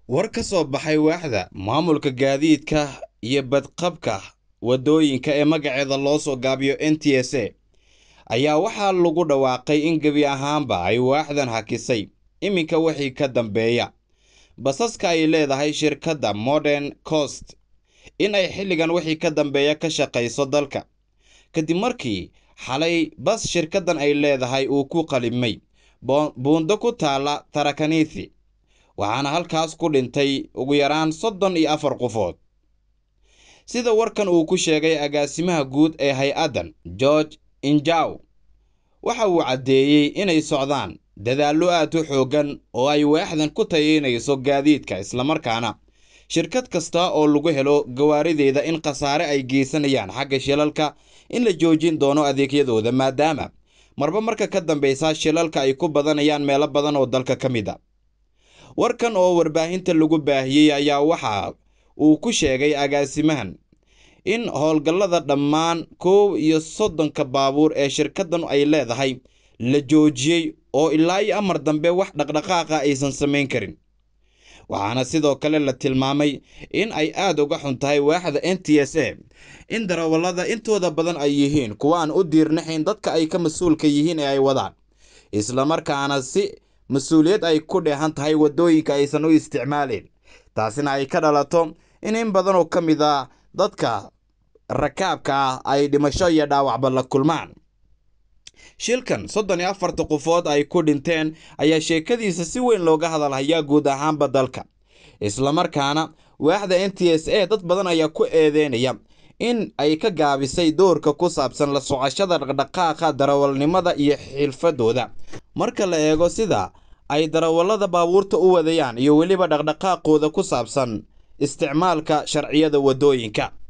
war ka soo baxay waaxda maamulka gaadiidka iyo badqabka waddooyinka ee magaceeda loo soo gaabiyo n t s a ayaa waxaa lagu dhawaaqay in gebi ahaanba ay waaxdan hakisay iminka wixii ka dambeeya basaska ay leedahay shirkadda modern coast in ay xilligan wixii ka dambeeya ka shaqayso dalka kadib markii xalay bas shirkaddan ay leedahay uu ku qalimay buundo ku taalla tarakanithi waxaana halkaas ku dhintay ugu yaraan soddon iyo afar qofood sida warkan uu ku sheegay agaasimaha guud ee hay-addan george injaw waxa uu caddeeyey inay socdaan dadaallo aad u xooggan oo ay waaxdan ku tayeynayso gaadiidka islamarkaana shirkad kasta oo lagu helo gawaarideeda in khasaare ay geysanayaan xagga shilalka in la joojin doono adeegyadooda maadaama marba marka ka dambeysa shilalka ay ku badanayaan meelo badan oo dalka ka mid a warkan oo warbaahinta lagu baahiyey ayaa waxa uu ku sheegay agaasimahan in howlgallada dhammaan koow iyo soddonka baabuur ee shirkaddan ay leedahay la joojiyey oo ilaa iyo amar dambe wax dhaqdhaqaaqa aysan samayn karin waxaana sidoo kale la tilmaamay in ay aad uga xun tahay waaxda n t s a in darawallada intooda badan ay yihiin kuwa aan u diirnaxayn dadka ay ka mas-uulka yihiin ee ay wadaan islamarkaana si mas-uuliyad ay ku dheehan tahay waddooyinka aysan u isticmaalin taasina ay ka dhalato in in badan oo ka mid a dadka rakaabka ah ay dhimasho iyo dhaawacba la kulmaan shilkan soddon iyo afarta qofood ay ku dhinteen ayaa sheekadiisa si weyn looga hadalhayaa guud ahaanba dalka islamarkaana waaxda n t s a dad badan ayaa ku eedeynaya in ay ka gaabisay doorka ku saabsan la socoshada dhaqdhaqaaqa darawalnimada iyo xilfadooda marka la eego sida ay darawallada baabuurta u wadayaan iyo weliba dhaqdhaqaaqooda ku saabsan isticmaalka sharciyada waddooyinka